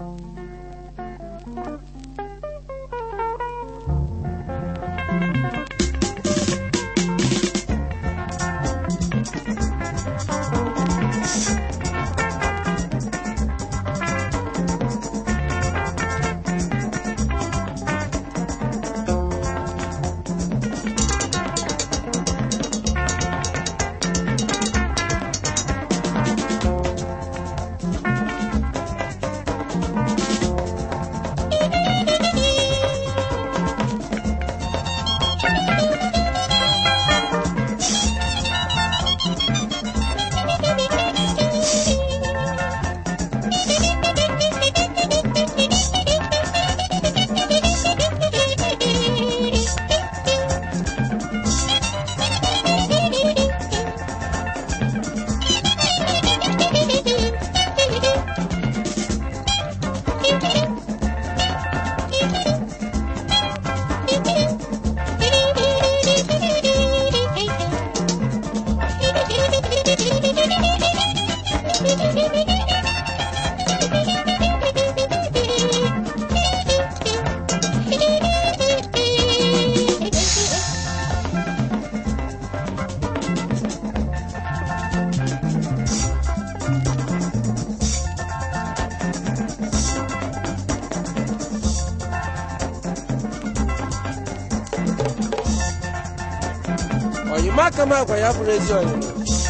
oyimaka m agwa ya bụrụ ezi oyima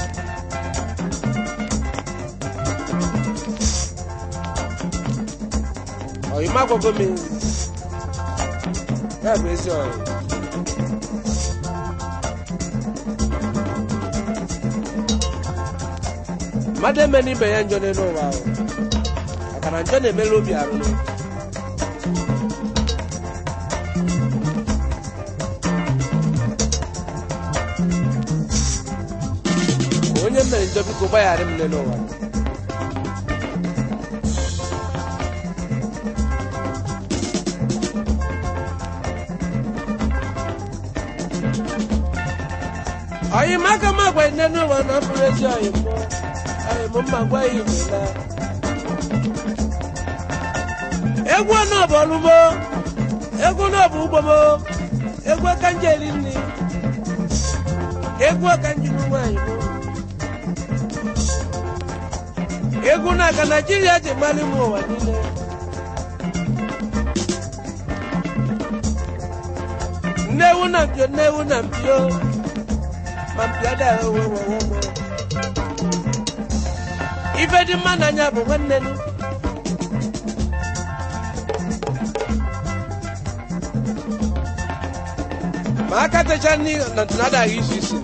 oyima gwago m ya bụ ezi oyima mmadụ eme n'ibe ya njọ n'elu ụwa ahụ maka na njọ na-emere obi arụrụ onye mere njọ biko gbaghara m n'elu ụwa ọyị m aka m agwa nne n'ụwa na ọ bụrụ ezi ọyị mmụọ ọyị m mma gwa ya imela egwu ọnụ bụ ọlụmo egwu na bụ ugbo m egwu aka nje eri nri egwu aka nji bụ nwaanyị m egwu na aka naijiria ji mmalị m ụwa niile nnewu na mpio nnewu na mpio ma mpio adaghị owe wewe m ife dị mma n'anya bụ nwanne nụ ma aka techa nri na adaghị isi isi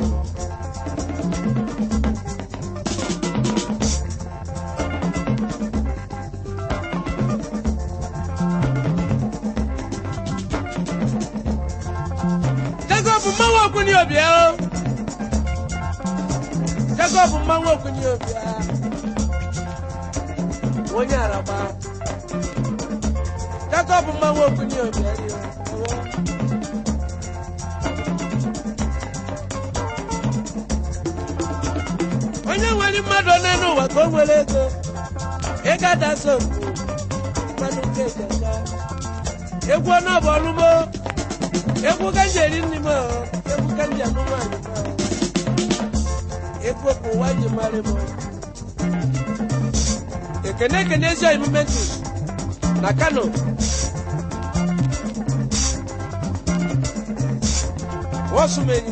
Jacob mmanwụ okwuni obia o Jacob mmanwụ okwuni obia onye araba Jacob mmanwụ okwuni obia ri o onye nwere mmadụ one n'ụwa ka o nwere ego ego adasa okwu mmadụ nke ejaja egwu ọnụ bụ ọlụmo egwu ka m ji eri nri m o, egwu ka m ji anụ nwaanyị m o. egwu ka ụwa ji marị m o. ekene ekene ezi oyimume ntị na kano wọsụmenyi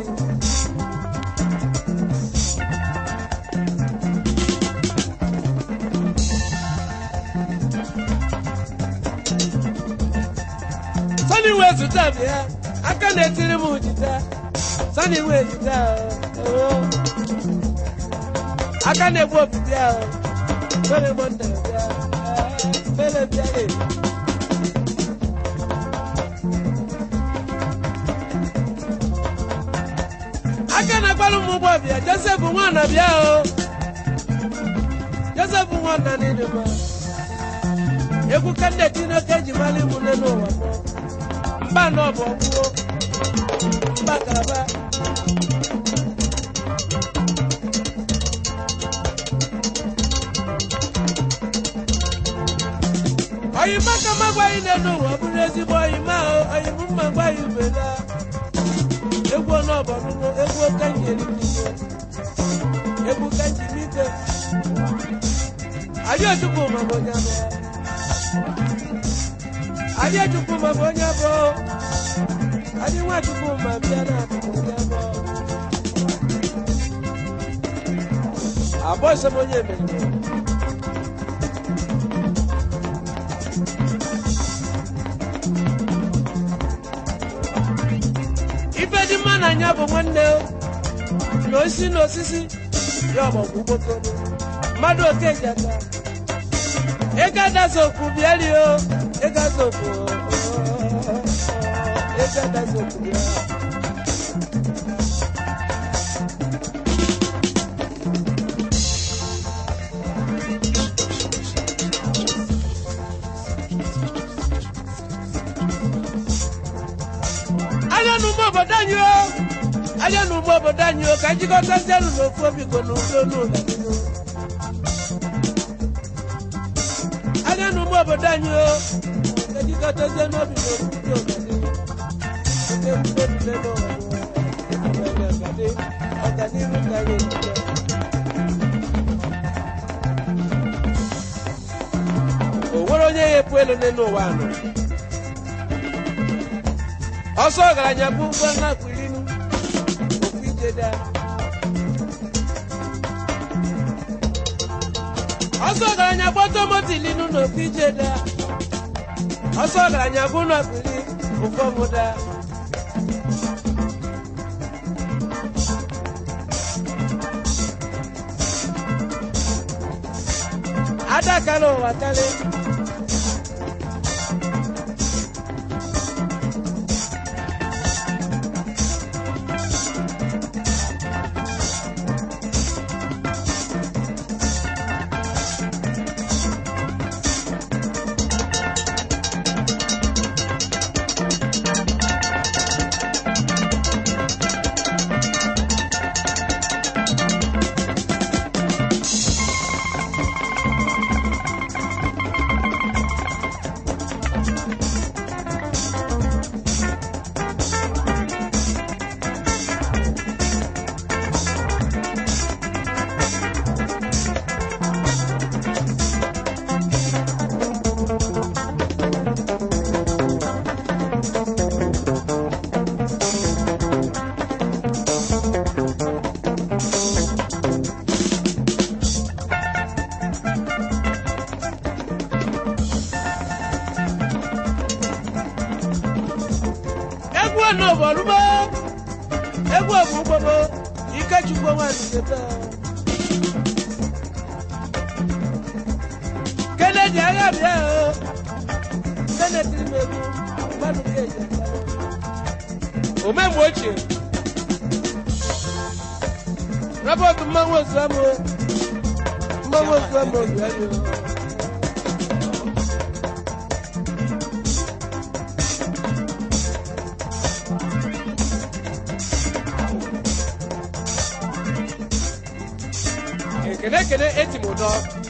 sani wee zụta bịa aka na-etiri m jita sani wee jita o aka na-egbu opi bịa o fere mọnda bịa fere bịa e aka na-agbalụ m ụgbọ bịa josef nwana bịa o josef nwana n'ịdị mma egwu ka ndị tineke eji mara ịmụ n'elu ụwa mụọ mba nọ bụ ọgwụgwọ mba kalaba oyima ka m agwaghị n'elu ụwa ọ bụrụ ezigbo oyima ahụ oyim mma gwaghị ubela egwu ọnụọbọrụrụ egwu oke njeri n'ike egwu ka njimike Adéjùkú ma bụ onye abụọ. Adéjùkú ma bụ onye abụọ. Adé Nwachukwu ma bịa na akụkụ onye abụọ. Abụọ sọ m onye emere. Ife dị mma n'anya bụ nwanne o. na osisi na osisi ya ọgbọgwụ gbokoro mmadụ oke ji aka ego adazokwu bịari o ego azokwu ego adazokwu bịa anya n'ugbo obodo anyị o anya n'ugbo obodo anyị o ka njikọtazi elu n'ofu obi ko n'udo n'ụlọ nínú anya n'ugbo obodo anyị o ka njikọtazi n'obi n'ofu dị ọganihu oke mkpe ebule n'ụwa ọganihu ka anyị ejide o nwere onye ya epu elu n'elu ụwa anọ ọsọ ọgaranya bụ ụgbọ na-akpụ irinu okwu ijeda ọsọ ọgaranya bụ ọtọmotilinu na okwu ijeda ọsọ ọgaranya bụ n'ọkpụri ụfọ mụda adakala ụwa karị egwu ọnụbọrụbo egwu ọbụgbọbo ikechukwu nwanyị teta kennedy agha bịa o kennedy m egwu mmadụ ga-eji omemgbe ochie robert mmanwụ ozuamụ mmanwụ ozuamụ ozuamụ ekene ekene eti m ụdọ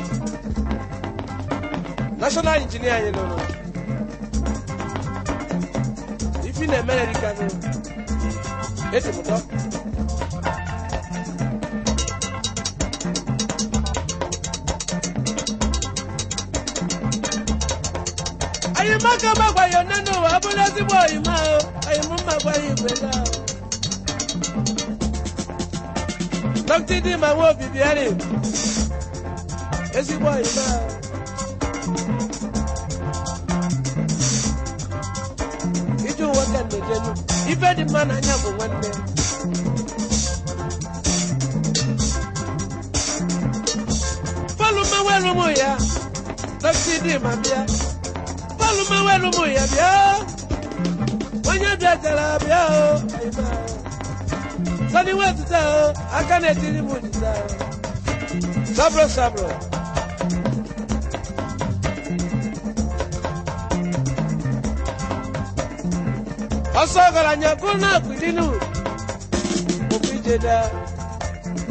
national injinia anyị lụrụ ifi na-emere rikanụ eti m ụdọ anyị maka magwayo nne n'ụwa ọ bụrụ ezigbo oyima o anyị m mma gwa ya igwe na dọkịta dị ma nwa obi bịarị ezigbo oyima ije ụwa ka ndejenu ife dị mma n'anya bụ nwanne bọọlụ mmanwelu ụmụ ya dọkịta dị ma bịa bọọlụ mmanwelu ụmụ ya bịa onye bịatara bịa o oyima sani wetụta o aka na-etiri m jita sabro sabro ọsọ ọgaranya gụ na akpịrịnu okwu ijeda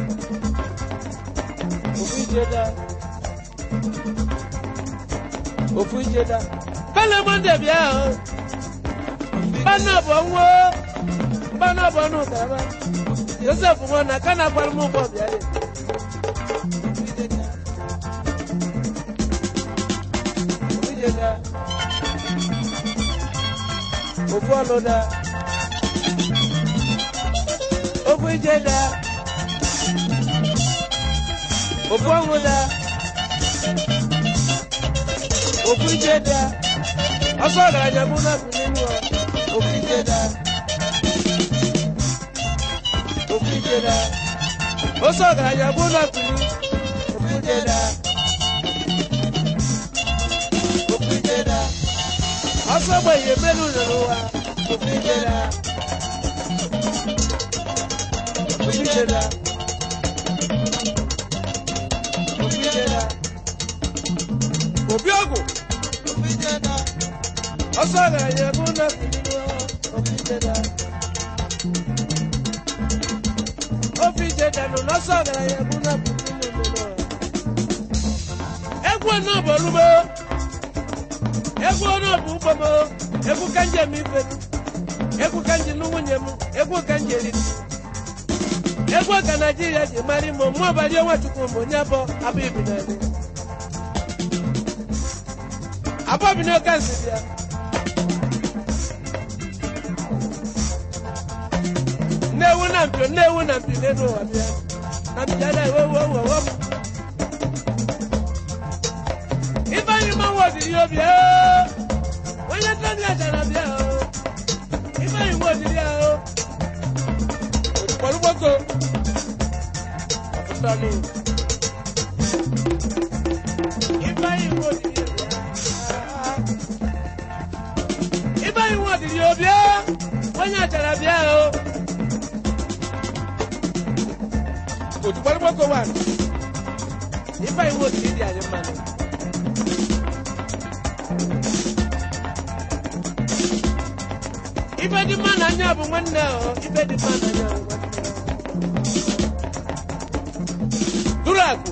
okwu ijeda ofu ijeda bele monde bịa o bana bụ ọnwụ bana bụ ọnụ karama josef nwa na ka na akwara m ụgbọ bịa ya ofu ijeda ofu ọnụ da ofu ijeda ofu ọnwụ da ofu ijeda ọsọ ọgaranya bụ na bụ nínú ọ ofu ijeda ofu ijeda ọsọ ọgaranya bụ na bụ ofu ijeda ofu ijeda ọsọ ogbenye melu n'ụwa ofu ijeda ofu ijeda ofu ijeda obi ọgwụ ọsọ ọgaranya bụ na obi jeda obi jeda nọ n'ọsọ ọgaranya bụ na egwu náà bụ olugbo egwu náà bụ ugbo m egwu ka njem ife m egwu ka nji nụ nwunye m egwu ka nji eri egwu ka naijiria ji mara imo mụ ọbali ọnwa chukwu m onye abọ abụ ibi n'anya abọ́ mi ní ọkà sí bíà. Nnewu na mpio, nnewu na mpio n'elu ụwa bịa. Na mpio ada ewe ewe ewe ewe m. Ife anyị mma nwa odiri ya obi ee. Onye ntọ ndị achara bịa o. Ife anyị nwa odiri ya o. Òtùpọ̀lú gbogbo. Ntọ́nu. Ife anyị nwa odiri ya bịa. Ibe anyị nwa dịrị obi onye achara bịa o. Òtùpọ̀lú gbogbo wà. Ibe anyị nwa dịrị dị anyị mmanụ. Ibe dị mma n'anya bụ nwanne o. Ibe dị mma n'anya bụ nwanne o. Duru akụ.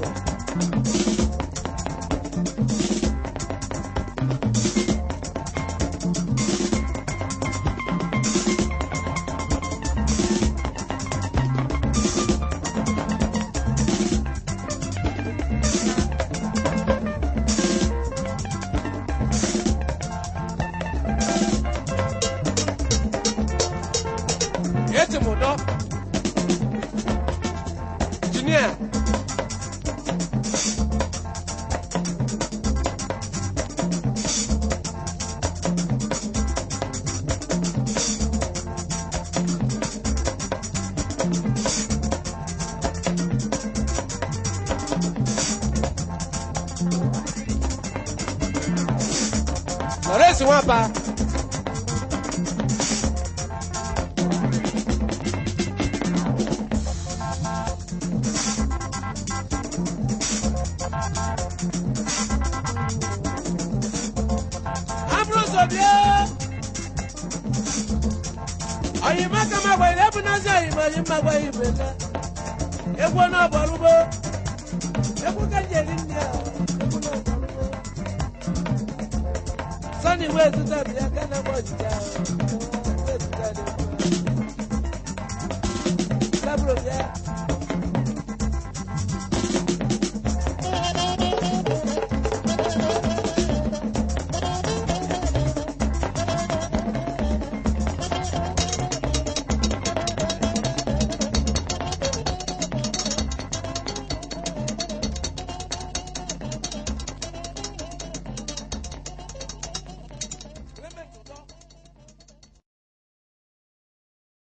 eti m ụdọ jinia lọrẹsì wọn pa. Ambrose Obie. Oyinbo kama gba ilé ẹbùn náà sí oyinbo oyinbo gba ìbè ká. Egwu náà bọ̀ lúgbó. Egwu kẹ́jẹ̀ ní ní à. Egwu náà bọ̀ lúgbó. Sọ́ni ìwé ètùtù àbí akẹ́nà bọ̀ jìjà. Ìwé ètùtù àdé. Lábúrò bíẹ́.